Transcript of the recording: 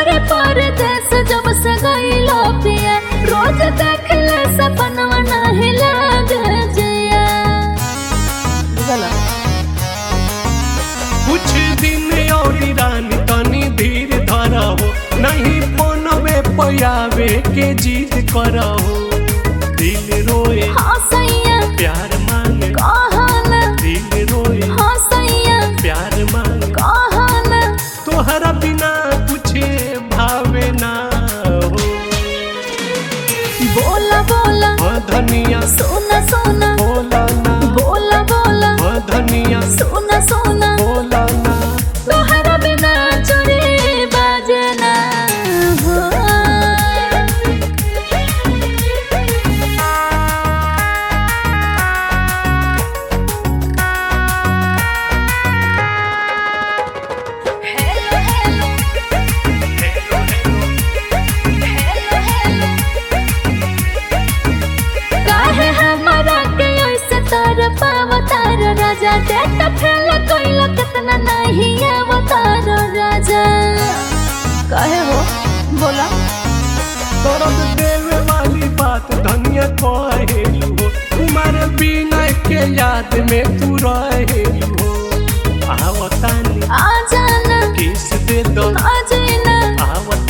बारे परदेस जब से गईलो पिया रोज देख ले सपनवा नाही लागे जिया बुझला कुछ दिन और रानी तनी धीर धरहो नहीं फोनवे पयावे के जीत करहो दिल रोए हाँ सैया प्यार मांगे कहना दिल रोए हाँ सैया प्यार मांगे कहना तोहरा बिना कुछ भावे ना हो बोला बोला हाँ धनिया सोना सोना बोला ना बोला बोला हाँ धनिया सोना सोना बोला ना तोहरा बिना चोरी बाजना हो हेलो हेलो हेलो हेलो काहे हमारा के ऐसे तार पावतार राजा देख फेल कोइला कितना नहीं अवतार राजा काहे हो बोला दर्द देवे वाली बात धनिया कहेलू हो तुम्हारे बिना के याद में तू रहेलू हो आवतानी आ जाना किस दे दो आ जाना आवतानी